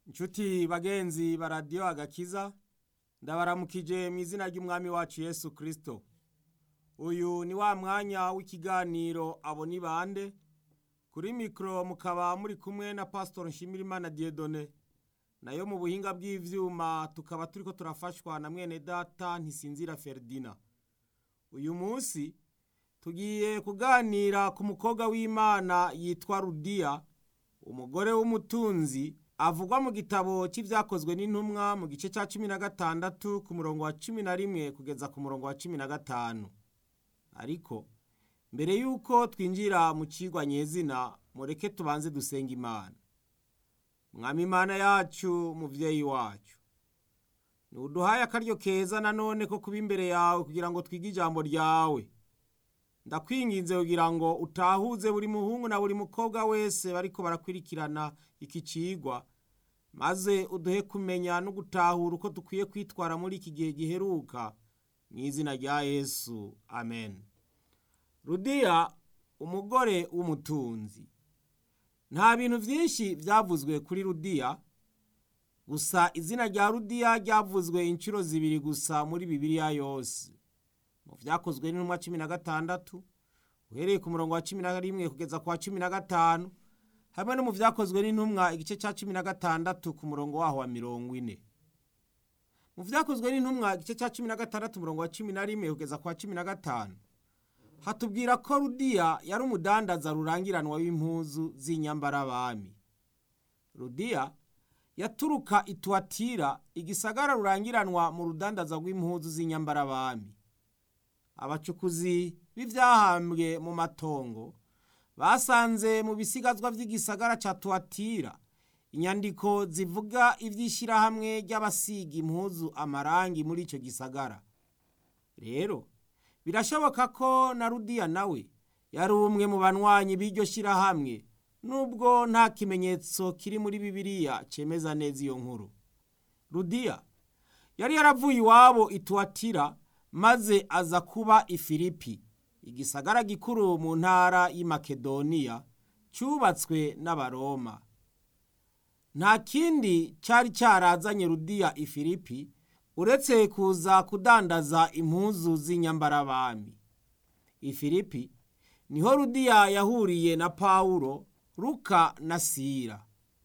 Nshuti bagenzi ba radiyo agakiza ndabaramukije mu izina ry'umwami wacu Yesu Kristo. Uyu ni wa mwanya w'ikiganiro abo ni bande kuri mikoro mukaba muri kumwe na Pastor Nshimirimana Dieudonné nayo mu buhinga bw'ivyuma tukaba turiko turafashwa na mwene data Ntisinzira Ferdina. Uyu munsi tugiye kuganira ku mukobwa w'Imana yitwa Rudiya umugore w'umutunzi avugwa mu gitabo cy'ibyakozwe n'intumwa mu gice cya cumi na gatandatu ku murongo wa cumi na rimwe kugeza ku murongo wa cumi na gatanu ariko mbere y'uko twinjira mu kigwa nyezina mureke tubanze dusenga imana mwami imana yacu muvyeyi wacu ntuduhaye akaryo keza nanone ko kuba imbere yawe kugira ngo twige ijambo ryawe ndakwinginze kugira ngo utahuze buri muhungu na buri mukobwa wese bariko barakwirikirana iki cigwa maze uduhe kumenya no gutahura uko dukwiye kwitwara muri iki gihe giheruka mu izina rya yesu amen rudiya umugore w'umutunzi nta bintu byinshi byavuzwe kuri rudiya gusa izina rya rudiya ryavuzwe inshuro zibiri gusa muri bibiliya yose mu byakozwe n'intumwa cumi na gatandatu uhereye ku murongo wa cumi na rimwe kugeza ku wa cumi na gatanu hamwe no mu byakozwe n'intumwa igice cya cumi na gatandatu ku murongo waho wa mirongo ine mu byakozwe n'intumwa igice cya cumi na gatandatu umurongo wa cumi na rimwe kugeza ku wa cumi na gatanu hatubwira ko rudiya yari umudandaza rurangiranwa w'impuzu z'inyambarabami rudiya yaturuka ituwatira igisagara rurangiranwa mu rudandaza rw'impuzu z'inyambarabami abacukuzi b'ivyahambwe mu matongo basanze mu bisigazwa vy'igisagara ca tuwatira inyandiko zivuga ivy'ishirahamwe ry'abasiga impuzu amarangi muri ico gisagara rero birashoboka ko na rudiya nawe yari umwe mu banywanyi b'iryo shirahamwe nubwo nta kimenyetso kiri muri bibiliya cemeza neza iyo nkuru rudiya yari yaravuye iwabo ituwatira maze aza kuba ifilipi igisagara gikuru mu ntara y'Imakedoniya cyubatswe n'abaroma nta kindi cyari cyarazanye rudiya ifilipi uretse kuza kudandaza impuzu z'inyambarabami ifilipi niho rudiya yahuriye na pawulo ruka na sira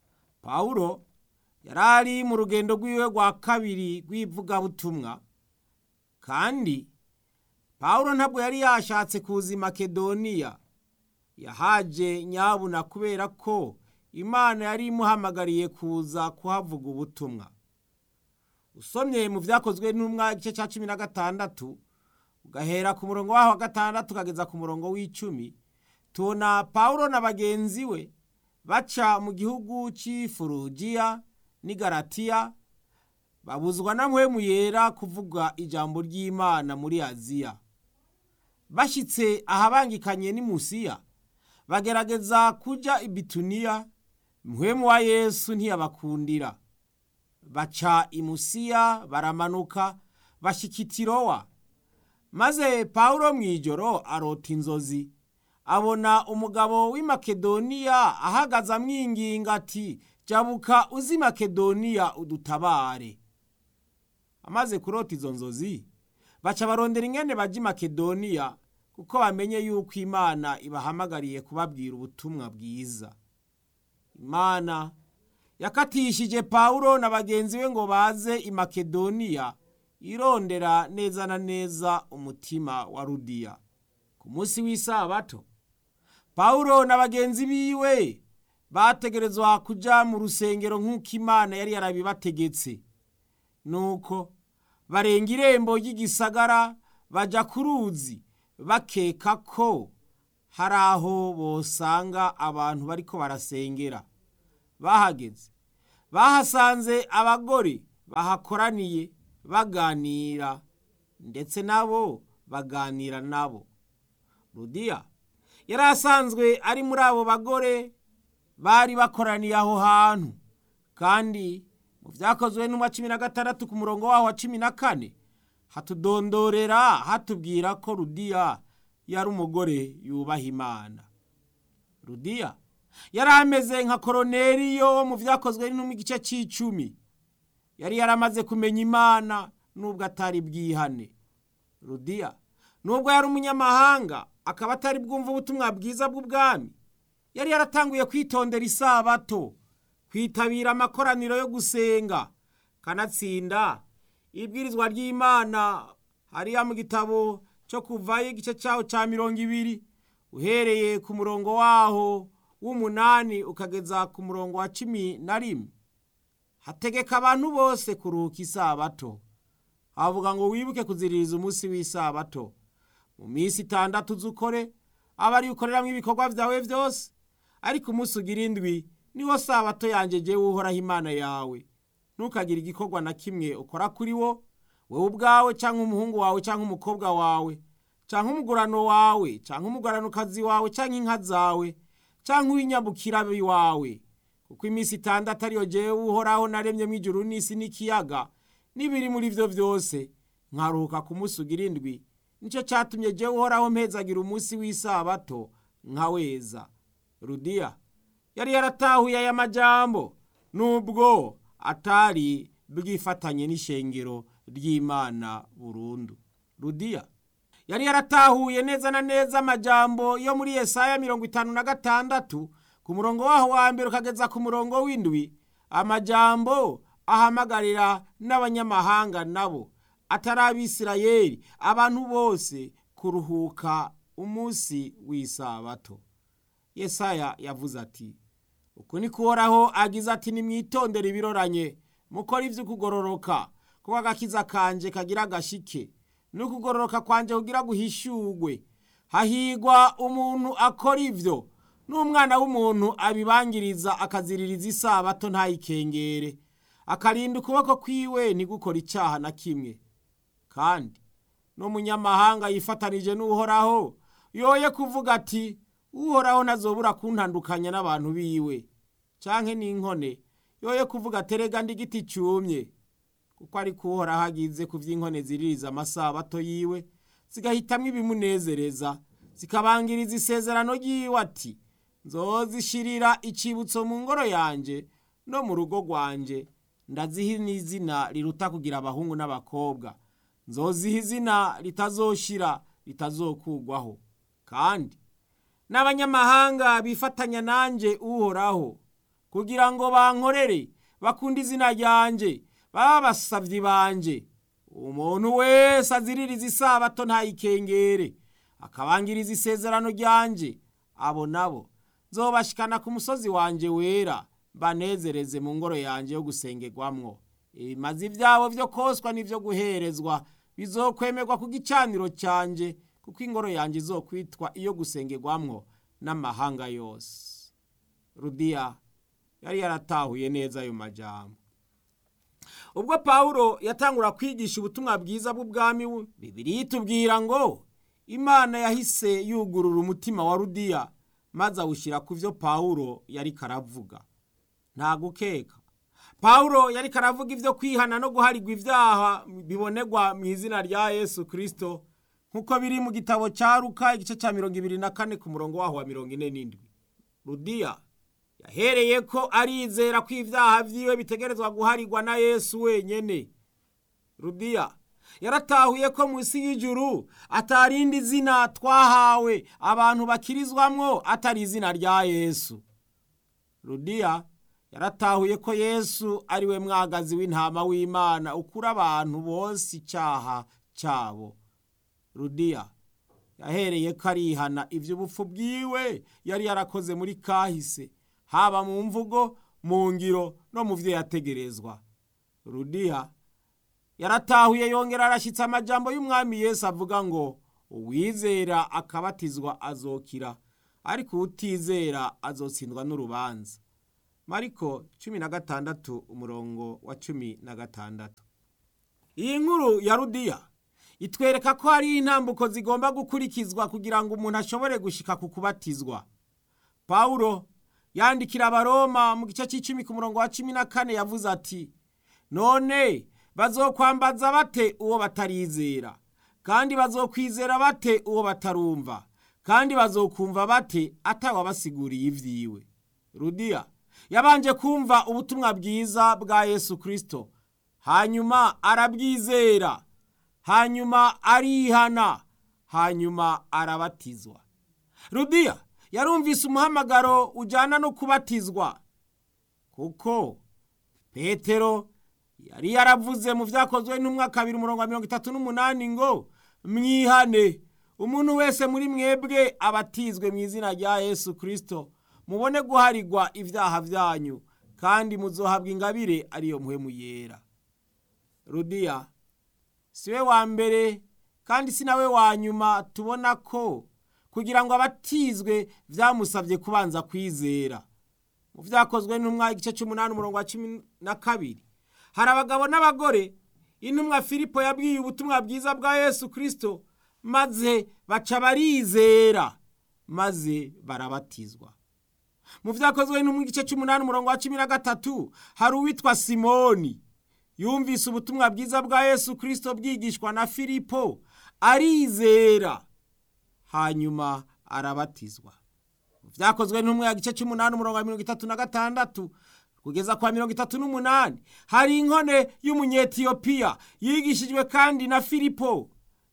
pawulo yari ari mu rugendo rw'iwe rwa kabiri rw'ivugabutumwa kandi pawulo ntabwo yari yashatse kuza i makedoniya yahaje nyabuna kubera ko imana yari imuhamagariye kuza kuhavuga ubutumwa usomye mu byakozwe n'umwa igice cya cumi na gatandatu ugahera ku murongo waho wa gatandatu ukageza ku murongo w'icumi tubona pawulo na bagenzi we baca mu gihugu cy'ifurugiya n'igaratiya babuzwa na mpwemu yera kuvuga ijambo ry'imana muri aziya bashyitse ahabangikanye n'imusiya bagerageza kujya i bituniya mpwemu wa yesu ntiyabakundira baca imusiya baramanuka bashyika itirowa maze pawulo mu ijoro arota inzozi abona umugabo w'i makedoniya ahagaze amwinginga ati jabuka uzi makedoniya udutabare amaze kurota izo nzozi baca barondera ingene bajya i makedoniya kuko bamenye yuko imana ibahamagariye kubabwira ubutumwa bwiza imana yakatishije pawulo na bagenzi be ngo baze i makedoniya irondera neza na neza umutima wa rudiya ku munsi w'isabato pawulo na bagenzi biwe bategerezwa kuja mu rusengero nk'uko imana yari yarabibategetse nuko barenga irembo ry'igisagara baja ku ruzi bakeka ko hari aho bosanga abantu bariko barasengera bahageze bahasanze abagore bahakoraniye baganira ndetse nabo baganira nabo rudiya yari asanzwe ari muri abo bagore bari bakoraniye aho hantu kandi mu byakozwe n'umwa cumi na gatandatu ku murongo waho wa cumi na kane hatudondorera hatubwira ko rudiya yari umugore yubaha imana rudiya yari ameze nka koroneriyo wo mu byakozwe no mu gice cy'icumi yari yaramaze kumenya imana nubwo atari bwihane rudiya nubwo yari umunyamahanga akaba atari bwumva ubutumwa bwiza bw'ubwami yari yaratanguye kwitondera isabato kwitabira amakoraniro yo gusenga kanatsinda ibwirizwa ry'imana hariya mu gitabo cyo kuvayo igice cyaho cya mirongo ibiri uhereye ku murongo waho w'umunani ukageza ku murongo wa cumi na rimwe hategeka abantu bose kuruhuka isabato havuga ngo wibuke kuziririza umunsi w'isabato mu minsi itandatu uzukore aba ari ukoreramo ibikorwa byawe byose ariko umunsi ugira indwi niwo sabato yanjye jyewe uhoraho imana yawe ntukagire igikorwa na kimwe ukora kuri wo wowe ubwawe cyangwa umuhungu wawe cyangwa umukobwa wawe cyangwa umugurano wawe cyangwa umuguranokazi wawe cyangwa inka zawe cyangwa uw'inyabukira wawe kuko iminsi itandatu ariyo jyewe uhoraho naremye mu ijuru n'isi n'ikiyaga n'ibiri muri byo byose nkaruhuka ku munsi ugira indwi nicyo cyatumye jyewe uhoraho mpezagira umunsi w'isabato nkaweza rudiya yari yaratahuye aya majambo nubwo atari bwifatanye n'ishengero ry'imana burundu rudiya yari yaratahuye neza na neza amajambo yo muri yesaya mirongo itanu na gatandatu ku murongo waho wa mbere ukageza ku murongo w'indwi amajambo ahamagarira n'abanyamahanga nabo atari abisirayeli abantu bose kuruhuka umunsi w'isabato yesaya yavuze ati uku ni kuhoraho agize ati nimwitondere ibiroranye mukora iby'ukugororoka kuko agakiza kanje kagira agashike n'ukugororoka kwanje kugira guhishurwe hahigwa umuntu akora ibyo n'umwana w'umuntu abibangiriza akaziririza isabato ntayikengere akarinda ukuboko kwiwe ntigukore icyaha na kimwe kandi n'umunyamahanga yifatanije n'uhoraho yoye kuvuga ati uhoraho ntazobura kuntandukanya n'abantu biwe canke n'inkone yoye kuvuga terega ndi igiti cyumye kuko ariko uhoraho agize ku by'inkone ziririza amasabato yiwe zigahitamwo ibimunezereza zikabangiriza isezerano ry'iwe ati nzozishirira icibutso mu ngoro yanje no mu rugo rwanje ndaziha n'izina riruta kugira abahungu n'abakobwa nzoziha izina ritazoshira ritazokugwaho kandi n'abanyamahanga bifatanya nanjye uhoraho kugira ngo bankorere bakunde izina ryanjye baba abasabyi banjye umuntu wese aziririza isabato ntayikengere akabangiriza isezerano ryanjye abo nabo nzobashikana ku musozi wanjye wera banezereze mu ngoro yanjye yo gusengerwamwo ibimazi byabo byo koswa n'ibyo guherezwa bizokwemerwa ku gicaniro cyanjye kuko ingoro yanjye izokwitwa iyo gusengerwamwo n'amahanga yose rudiya yari yaratahuye neza ayo majambo ubwo pawulo yatangura kwigisha ubutumwa bwiza bw'ubwami bibiri yitubwira ngo imana yahise yugurura umutima wa rudiya maze awushyira ku byo pawulo yari karavuga nta gukeka pawulo yari karavuga ibyo kwihana no guharigwa ibyaha bibonerwa mu izina rya yesu kirisito nk'uko biri mu gitabo cya ruka igice cya mirongo ibiri na kane ku murongo waho wa mirongo ine n'indwi rudiya yahereye ko arizera ko ibyaha byiwe bitegerezwa guharigwa na yesu wenyine rudiya yaratahuye ko munsi y'ijuru atarindi zina twahawe abantu bakirizwamwo atari izina rya yesu rudiya yaratahuye ko yesu ari we mwagazi w'intama w'imana ukura abantu bose icyaha cyabo rudiya yahereye ko arihana iby'ubupfu bwiwe yari yarakoze muri kahise haba mu mvugo mu ngiro no mu byo yategerezwa rudiya yaratahuye yongera arashyitse amajambo y'umwami Yesu avuga ngo uwizera akabatizwa azokira ariko utizera azotsindwa n'urubanza mariko cumi na gatandatu umurongo wa cumi na gatandatu iyi nkuru ya rudiya itwereka ko hari intambuko zigomba gukurikizwa kugira ngo umuntu ashobore gushika ku kubatizwa pawulo yandikira abaroma mu gice cy'icumi ku murongo wa cumi na kane yavuze ati none bazokwambaza bate uwo batarizera kandi bazokwizera bate uwo batarumva kandi bazokumva bate atawabasiguriye ibyiwe rudiya yabanje kumva ubutumwa bwiza bwa yesu kirisito hanyuma arabwizera hanyuma arihana hanyuma arabatizwa rudiya yarumvise umuhamagaro ujyana no kubatizwa kuko petero yari yaravuze mu byakozwe n'umwaka kabiri umurongo wa mirongo itatu n'umunani ngo mwihane umuntu wese muri mwebwe abatizwe mu izina rya yesu kirisito mubone guharigwa ibyaha byanyu kandi muzohabwa ingabire ariyo muhemu yera rudiya si we wa mbere kandi si nawe wa nyuma tubona ko kugira ngo abatizwe byamusabye kubanza kwizera mu byakozwe n'umwaka igice cy'umunani umurongo wa cumi na kabiri hari abagabo n'abagore intumwa filipo yabwiye ubutumwa bwiza bwa yesu kirisito maze baca barizera maze barabatizwa mu byakozwe no mu gice cy'umunani umurongo wa cumi na gatatu hari uwitwa simoni yumvise ubutumwa bwiza bwa yesu kirisito bwigishwa na filipo arizera hanyuma arabatizwa mu byakozwe n'umwe ya gice cy'umunani umurongo wa mirongo itatu na gatandatu kugeza kwa mirongo itatu n'umunani hari inkone y'umunyetiyopiya yigishijwe kandi na filipo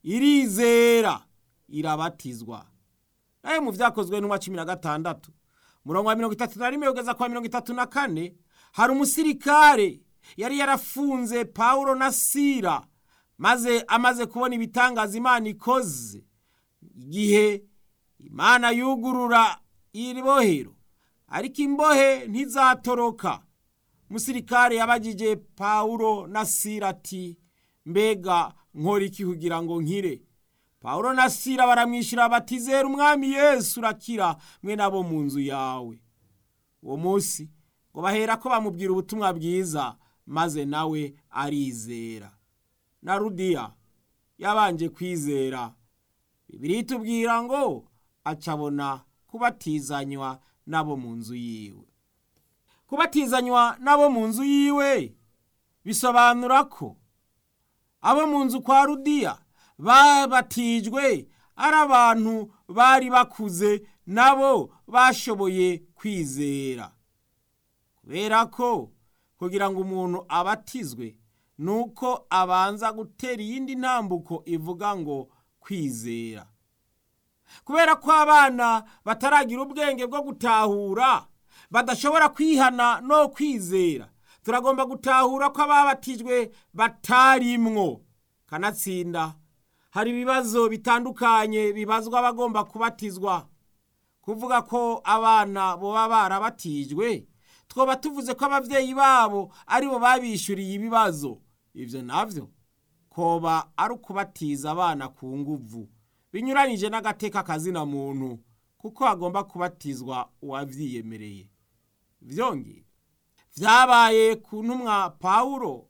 irizera irabatizwa nawe mu byakozwe n'uwa cumi na gatandatu umurongo wa mirongo itatu na rimwe kugeza kwa mirongo itatu na kane hari umusirikare yari yarafunze pawulo na sira maze amaze kubona ibitangaza imana ikoze igihe imana yugurura iri bohero ariko imbohe ntizatoroka umusirikare yabagije pawulo na sira ati mbega nkora iki kugira ngo nkire pawulo na sira baramwishyura bati zera umwami yesu urakira mwe nabo mu nzu yawe uwo munsi ngo bahera ko bamubwira ubutumwa bwiza maze nawe arizera na rudiya yabanje kwizera bibiri itubwira ngo acabona kubatizanywa n'abo mu nzu yiwe kubatizanywa n'abo mu nzu yiwe bisobanura ko abo mu nzu kwa rudiya babatijwe ari abantu bari bakuze nabo bashoboye kwizera kubera ko kugira ngo umuntu abatizwe ni uko abanza gutera iyindi ntambuko ivuga ngo kwizera kubera ko abana bataragira ubwenge bwo gutahura badashobora kwihana no kwizera turagomba gutahura ko ababatijwe batarimwo kanatsinda hari ibibazo bitandukanye bibazwa abagomba kubatizwa kuvuga ko abana boba barabatijwe twoba tuvuze ko ababyeyi babo aribo babishyuriye ibibazo ibyo nabyo koba ari ukubatiza abana ku nguvu binyuranyije n'agateka kazina muntu kuko hagomba kubatizwa uwabyiyemereye byongeye byabaye ku ntumwa pawulo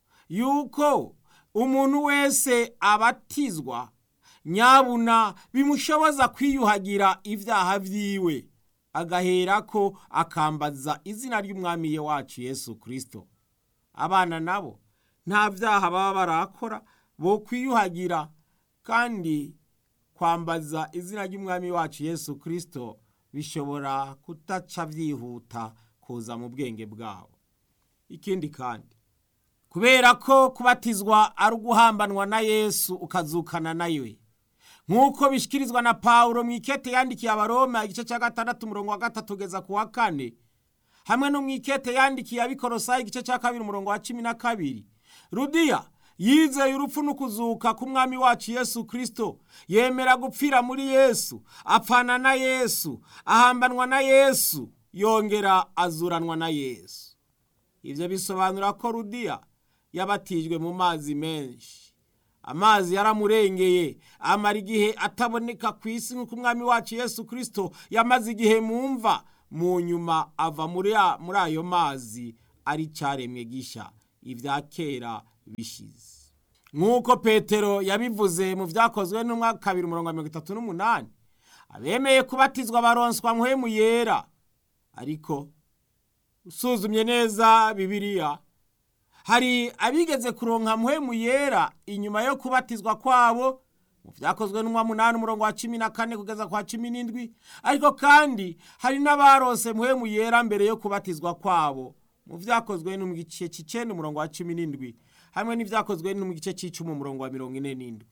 yuko umuntu wese abatizwa nyabuna bimushoboza kwiyuhagira ibyaha byiwe agahera ko akambaza izina ry'umwami wacu yesu kirisito abana nabo nta byaha baba barakora bo kwiyuhagira kandi kwambaza izina ry'umwami wacu yesu kirisito bishobora kutaca byihuta kuza mu bwenge bwabo ikindi kandi kubera ko kubatizwa ari uguhambanwa na yesu ukazukana nawe nk'uko bishyikirizwa na pawulo mu ikete yandikiye abaroma igice cya gatandatu umurongo wa gatatu ugeza ku wa kane hamwe no mu ikete yandikiye abikorosayi igice cya kabiri umurongo wa cumi na kabiri rudiya yizeye urupfu n'ukuzuka k'umwami wacu yesu kirisito yemera gupfira muri yesu apfana na yesu ahambanwa na yesu yongera azuranwa na yesu ibyo bisobanura ko rudiya yabatijwe mu mazi menshi amazi yaramurengeye amara igihe ataboneka ku isi nk'uko umwami wacu yesu kirisito yamaze igihe mu mva mu nyuma ava muri ayo mazi ari cyaremwe gishya ibya kera bishize nk'uko petero yabivuze mu byakozwe n'umwaka kabiri umurongo wa mirongo itatu n'umunani abemeye kubatizwa baronswa muhemu yera ariko usuzumye neza bibiliya hari abigeze kuronka muhemu yera inyuma yo kubatizwa kwabo mu byakozwe n'umwa munani umurongo wa cumi na kane kugeza kwa cumi n'indwi ariko kandi hari n'abarose muhemu yera mbere yo kubatizwa kwabo mu byakozwe no mu gice cy'icenda umurongo wa cumi n'indwi hamwe n'ibyakozwe no mu gice cy'icumi umurongo wa mirongo ine n'indwi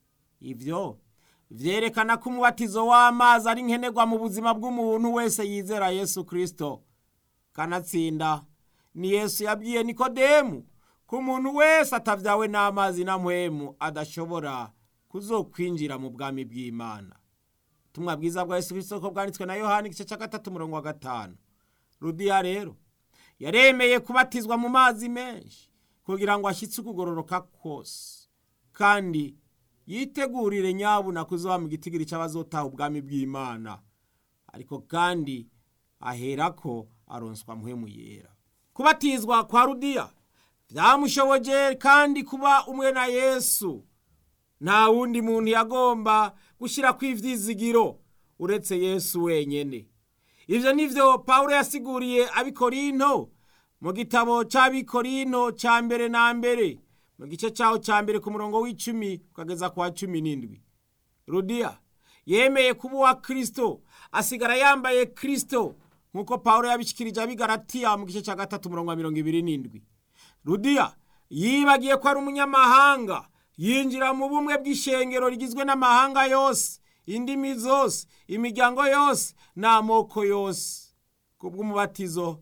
ivyo vyerekana ko umubatizo w'amazi ari nkenerwa mu buzima bw'umuntu wese yizera yesu kristo kanatsinda ni yesu yabwiye nikodemu ko umuntu wese atavyawe n'amazi na mpwemu adashobora kuzokwinjira mu bwami bw'imana ubutumwa bwiza bwa yesu kristo ko bwanditswe na yohani igice cya gatatu umurongo wa gatanu rudiya rero yaremeye kubatizwa mu mazi menshi kugira ngo ashyitse ukugororoka kose kandi yitegurire nyabuna kuzoba mu gitigiri cy'abazotaha ubwami bw'imana ariko kandi aherako aronswa muhemu yera kubatizwa kwa rudiya byamushoboje kandi kuba umwe na yesu nta wundi muntu yagomba gushyira ku ivyizigiro uretse yesu wenyene ivyo nivyo pawulo yasiguriye abikorinto mu gitabo c'abikorinto ca mbere na mbere mu gice caho ca mbere ku murongo w'icumi ukageza kwa cumi n'indwi rudiya yemeye kuba uwa kristo asigara yambaye kristo nk'uko pawulo yabishikirije abigaratiya mu gice ca gatatu umurongo wa mirongo ibiri n'indwi rudiya yibagiye ko ari umunyamahanga yinjira mu bumwe bw'ishengero rigizwe n'amahanga yose indimi zose imiryango yose n'amoko yose kubw'umubatizo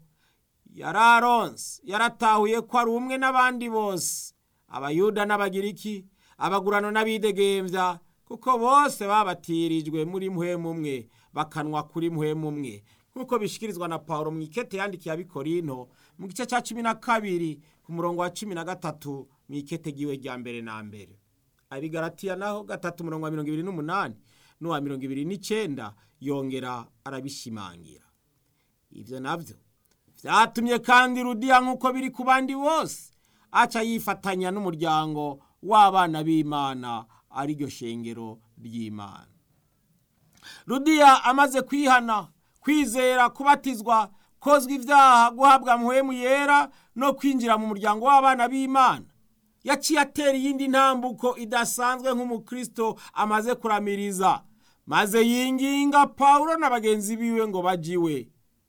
yararonse yaratahuye ko ari umwe n'abandi bose abayuda n'abagiriki abagurano n'abidegembya kuko bose babatirijwe muri muhemu umwe bakanwa kuri muhemu umwe nk'uko bishikirizwa na paulo mu ikete yandikiye abikorinto mu gice cya cumi na kabiri ku murongo wa cumi na gatatu mu ikete giwe rya mbere na mbere abigaratiya naho gatatu umurongo wa mirongo ibiri n'umunani n'uwa mirongo ibiri n'icenda yongera arabishimangira ibyo nabyo byatumye kandi rudiya nk'uko biri ku bandi bose aca yifatanya n'umuryango w'abana b'imana ariryo shengero ry'imana rudiya amaze kwihana kwizera kubatizwa kozwa ibyaha guhabwa muhemu yera no kwinjira mu muryango w'abana b'imana yaciye atera iyindi ntambuko idasanzwe nk'umukristo amaze kuramiriza maze yinginga pawulo na bagenzi biwe ngo bajiwe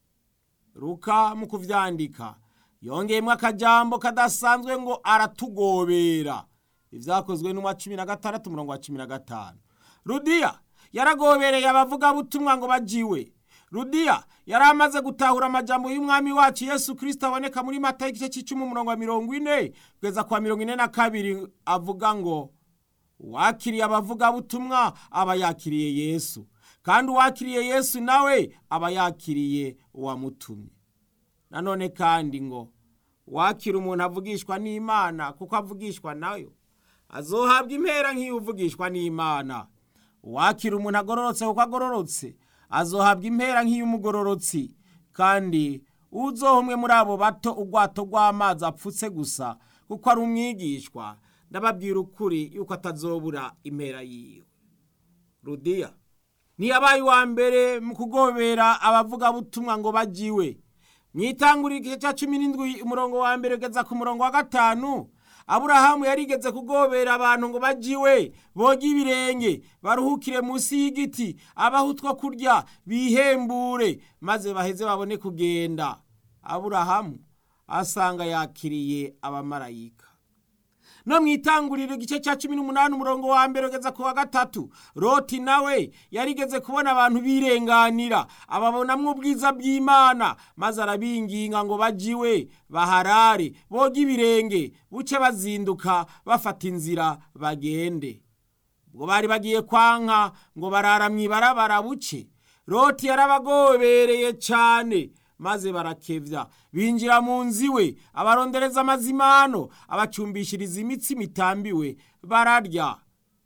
ruka mu kuvyandika yongeyemo akajambo kadasanzwe ngo aratugobera ivyakozwe n'umwa cumi na gatandatu umurongo wa cumi na gatanu rudiya yaragobereye abavugabutumwa ngo bajiwe rudiya yari amaze gutahura amajambo y'umwami wacu yesu kirisito aboneka muri mata y'igice cy'icumi umurongo wa mirongo ine kugeza kwa mirongo ine na kabiri avuga ngo uwakiriye abavugabutumwa aba yakiriye yesu kandi uwakiriye yesu nawe aba yakiriye uwamutumye nanone kandi ngo wakira umuntu avugishwa n'imana kuko avugishwa nayo azohabwa impera nk'iyo uvugishwa n'imana uwakira umuntu agororotse kuko agororotse azohabwa impera nk'iy'umugororotsi kandi uzoha umwe muri abo bato ubwato rw'amazi apfutse gusa kuko ari umwigishwa ndababwira ukuri yuko atazobura impera yiwe rudiya ntiyabaye uwa mbere mu kugobera abavugabutumwa ngo bajiwe mu itanguriro igice cya cumi n'indwi umurongo wa mbere ugeza ku murongo wa gatanu aburahamu yarigeze kugobera abantu ngo bajiwe boge ibirenge baruhukire munsi y'igiti abaho utwo kurya bihembure maze baheze babone kugenda aburahamu asanga yakiriye abamarayika no mu itanguriro igice cya cumi n'umunani umurongo wa mbere ugeza ku wa gatatu roti nawe yarigeze kubona abantu birenganira ababonamwo ubwiza bw'imana maze arabinginga ngo bajiwe baharare boge ibirenge buce bazinduka bafata inzira bagende ubwo bari bagiye kwanka ngo barara mu ibarabara buce roti yarabagobereye cyane maze barakevya binjira mu nzu iwe abarondereza amazimano abacumbishiriza imitsi mitambiwe bararya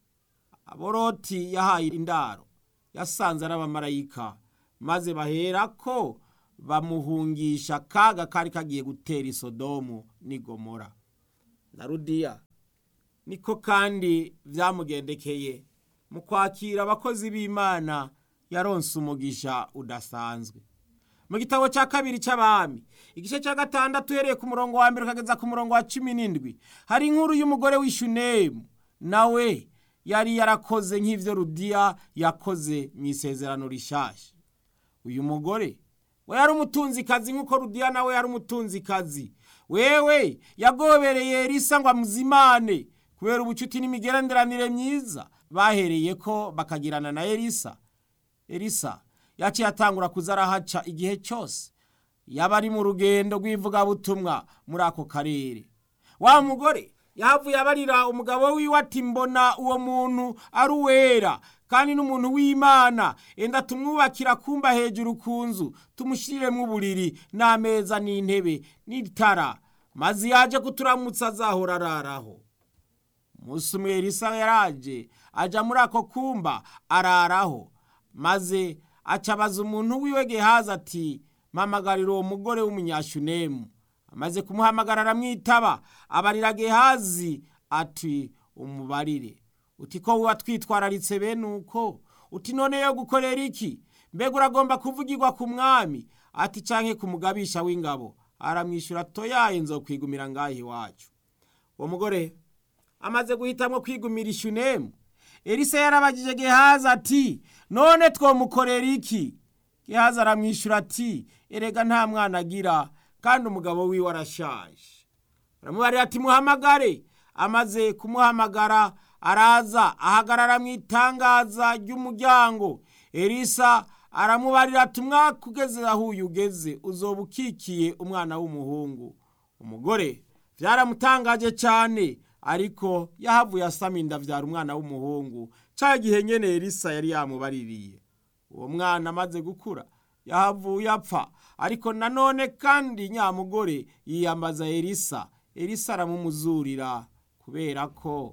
aboroti yahaye indaro yasanze ari abamarayika maze baherako bamuhungisha akaga kari kagiye gutera isodomu n'igomora na rudiya niko kandi byamugendekeye mu kwakira abakozi b'imana yaronse umugisha udasanzwe mu gitabo cya kabiri cy'abami igice cya gatandatu uhereye ku murongo wa mbere ukageza ku murongo wa cumi n'indwi hari inkuru y'umugore w'ishunemu nawe yari yarakoze nk'ivyo rudiya yakoze mu isezerano rishasha uyu mugore we yari umutunzikazi nk'uko rudiya nawe yari umutunzikazi wewe yagobereye elisa ngo amuzimane kubera ubucuti n'imigenderanire myiza bahereye ko bakagirana na elisa elisa yaciye atangura kuza arahaca igihe cyose yaba ari mu rugendo rw'ivugabutumwa muri ako karere wa mugore yahavuye abarira umugabo wiwe ati mbona uwo muntu ari uwera kandi n'umuntu w'imana enda tumwubakira kumba hejuru ku nzu tumushiriremo uburiri n'ameza n'intebe n'itara maze yaje kuturamutsa azahora araraho umunsi umwe elisa yaraje ajya muri ako kumba araraho maze acabaza umuntu wiwe gehazi ati mpamagarira uwo mugore w'umunyashunemu amaze kumuhamagara aramwitaba abarira gehazi ati umubarire uti ko watwitwararitse bene uko uti none yo gukorera iki mbega uragomba kuvugirwa ku mwami ati canke ku mugabisha w'ingabo aramwishyura toyaye nzokwigumira ngaho iwacu uwo mugore amaze guhitamwo kwigumira ishunemu elisa yarabagije gehazi ati none twomukorera iki gehazi aramwishyura ati erega nta mwana agira kandi umugabo wiwe arashaje aramubarira ati muhamagare amaze kumuhamagara araza ahagarara mu itangaza ry'umuryango elisa aramubarira ati umwaka ugeze aho uyu ugeze uzoba ukikiye umwana w'umuhungu umugore byaramutangaje cyane ariko yahavuye asama inda abyara umwana w'umuhungu cya gihe nyine elisa yari yamubaririye uwo mwana amaze gukura yahavuye apfa ariko nanone kandi nyamugore yiyambaza elisa elisa aramumuzurira kubera ko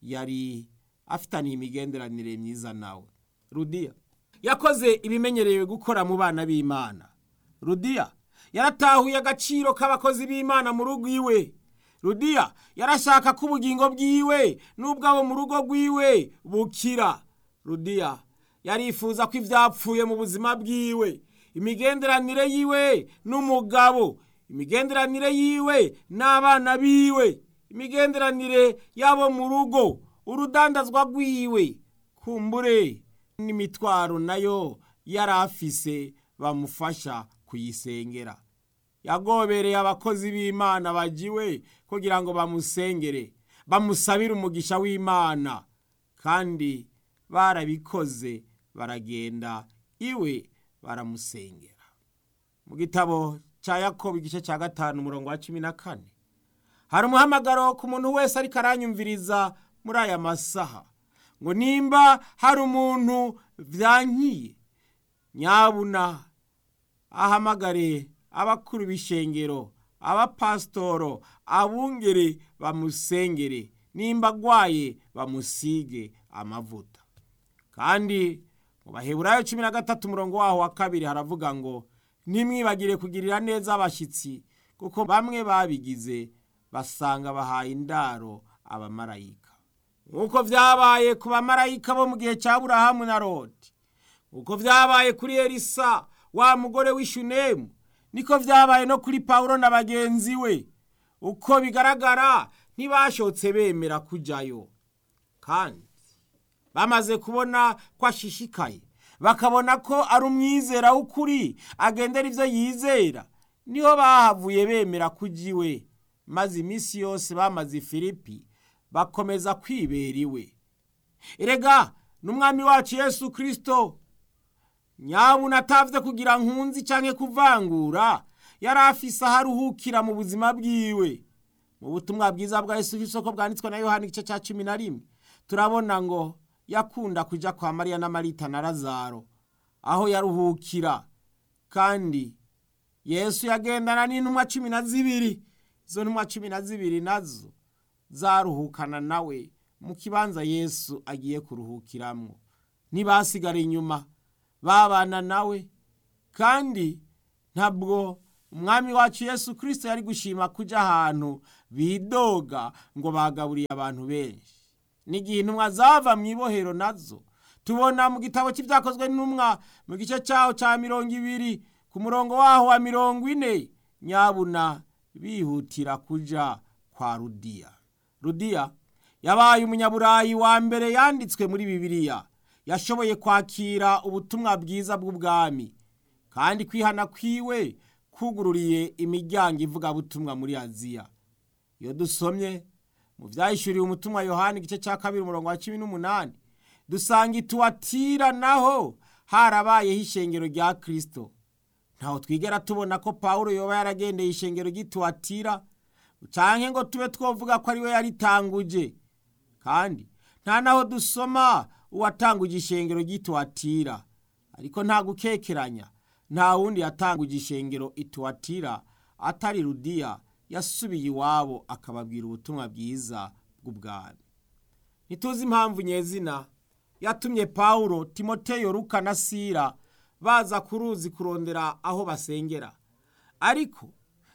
yari afitaniye imigenderanire myiza nawe rudiya yakoze ibimenyerewe gukora mu bana b'imana rudiya yaratahuye agaciro k'abakozi b'imana mu rugo iwe rudiya yarashaka ko ubugingo bwiwe n'ubwabo mu rugo rwiwe bukira rudiya yarifuza ko ibyapfuye mu buzima bwiwe imigenderanire yiwe n'umugabo imigenderanire yiwe n'abana biwe imigenderanire yabo mu rugo urudandazwa rwiwe kumbure n'imitwaro nayo yari afise bamufasha kuyisengera yagobereye abakozi b'imana bagiwe kugira ngo bamusengere bamusabire umugisha w'imana kandi barabikoze baragenda iwe baramusengera mu gitabo cya yakobo igice cya gatanu umurongo wa cumi na kane hari umuhamagaro ku muntu wese ariko aranyumviriza muri aya masaha ngo nimba hari umuntu byankiye nyabuna ahamagare abakuru b'ishengero abapasitoro abungere bamusengere nimba agwaye bamusige amavuta kandi mu baheburayo cumi na gatatu umurongo waho wa kabiri haravuga ngo ntimwibagire kugirira neza abashyitsi kuko bamwe babigize basanga bahaye indaro abamarayika nk'uko byabaye ku bamarayika bo mu gihe cya burahamu na rodi nk'uko byabaye kuri elisa wa mugore w'ishunemu niko byabaye no kuri pawulo na bagenzi we uko bigaragara ntibashotse bemera kujyayo kandi bamaze kubona ko ashishikaye bakabona ko ari umwizera w'ukuri agendera ibyo yizera niho bahavuye bemera kujya iwe maze iminsi yose bamaze ifilipi bakomeza kwibera iwe erega n'umwami wacu yesu kirisito nyabuna atavye kugira nkunzi canke kuvangura yari afise aho aruhukira mu buzima bwiwe mu butumwa bwiza bwa yesu isoko bwanditswe na yohani igice ca cumi na rimwe turabona ngo yakunda kuja kwa mariya na marita na lazaro aho yaruhukira kandi yesu yagendana n'intumwa cumi na zibiri izo ntumwa cumi na zibiri nazo zaruhukana nawe mu kibanza yesu agiye kuruhukiramwo ntibasigara inyuma babana nawe kandi ntabwo umwami wacu yesu kirisito yari gushima kujya ahantu bidoga ngo bagaburiye abantu benshi n'igihe intumwa zava mu ibohero nazo tubona mu gitabo cy'ibyakozwe n'intumwa mu gice cyaho cya mirongo ibiri ku murongo waho wa mirongo ine nyabuna bihutira kujya kwa rudiya rudiya yabaye umunyaburayi wa mbere yanditswe muri bibiliya yashoboye kwakira ubutumwa bwiza bw'ubwami kandi kwihana kwiwe kugururiye imiryango ivugabutumwa muri aziya iyo dusomye mu byahishuriwe umutumwa yohani igice cya kabiri umurongo wa cumi n'umunani dusanga ituwatira naho harabayeho ishengero rya kirisito ntaho twigera tubona ko paul yoba yaragendeye ishengero ry'ituwatira cyangwa ngo tube twavuga ko ariwe yaritanguje kandi nta naho dusoma uwatanguje ishengero ry'ituwatira ariko nta gukekeranya nta wundi yatanguje ishengero ituwatira atari rudiya yasubiye iwabo akababwira ubutumwa bwiza bw'ubwami ntituzi impamvu nyezina yatumye pawulo timoteyo ruka na sira baza ku ruzi kurondera aho basengera ariko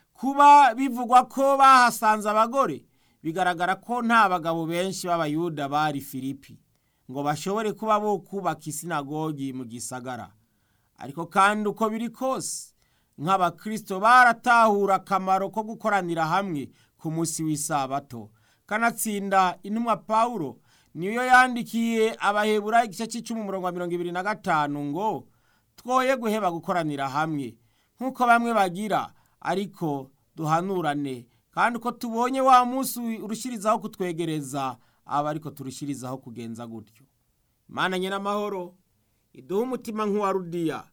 kuba bivugwa ko bahasanze abagore bigaragara ko nta bagabo benshi b'abayuda bari filipi ngo bashobore kuba bo kubaka isinagogi mu gisagara ariko kandi uko biri kose nk'abakirisito baratahura akamaro ko gukoranira hamwe ku munsi w'isabato kanatsinda intumwa pawulo niyo yandikiye abahebura igice cy'icumi umurongo wa mirongo ibiri na gatanu ngo twoye guheba gukoranira hamwe nk'uko bamwe bagira ariko duhanurane kandi uko tubonye wa munsi urushyirizaho kutwegereza aba ariko turushyirizaho kugenza gutyo imana n'amahoro iduhe umutima nk'uwa rudiya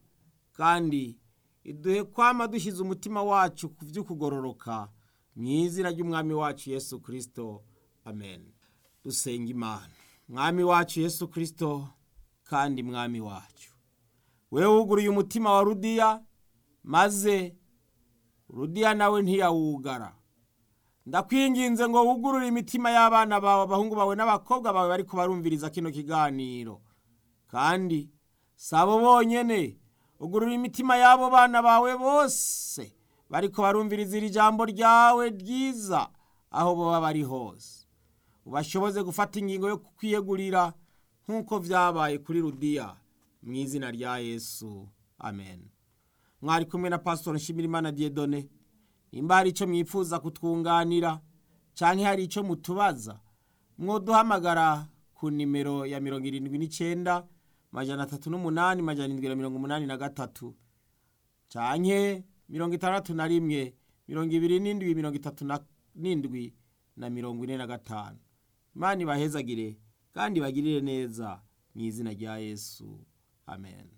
kandi iduhe kwama dushyize umutima wacu ku by'ukugororoka mu izina ry'umwami wacu yesu kirisito amen dusenga imana mwami wacu yesu kirisito kandi mwami wacu we wuguruye umutima wa rudiya maze rudiya nawe ntiyawugara ndakwinginze ngo wugurure imitima y'abana bawe abahungu bawe n'abakobwa bawe bari kubarumviriza kino kiganiro kandi si abo bonyine ugurura imitima y'abo bana bawe bose bari kubarumviriza iri jambo ryawe ryiza aho baba bari hose ubashoboze gufata ingingo yo kwiyegurira nk'uko byabaye kuri rudiya mu izina rya yesu amen mwari kumwe na pasitori nshimirimana diyedone nimba hari icyo mwifuza kutwunganira cyangwa hari icyo mutubaza mwoduhamagara ku nimero ya mirongo irindwi n'icyenda majana atatu n'umunani majana irindwi na mirongo umunani na gatatu cyangwa mirongo itandatu na rimwe mirongo ibiri n'indwi mirongo itatu n'indwi na mirongo ine na gatanu imana ibahezagire kandi bagirire neza mu izina rya yesu amen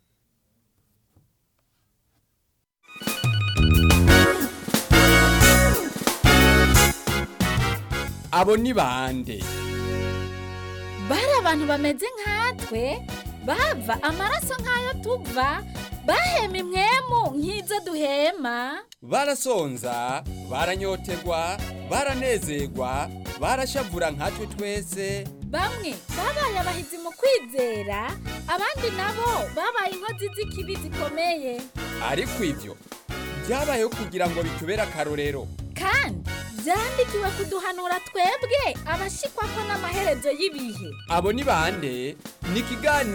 abo ni bande bari abantu bameze nkatwe bava amaraso nk'ayo tuva bahema imwemu nk'izo duhema barasonza baranyotegwa baranezerwa barashavura nkatwe twese bamwe babaye abahizi mu kwizera abandi nabo babaye inkozi z'ikibi zikomeye ariko ibyo byabayeho kugira ngo bitubere akarorero kandi byandikiwe kuduhanura twebwe abashikwa ko n'amaherezo y'ibihe abo ni bande ni ikiganiro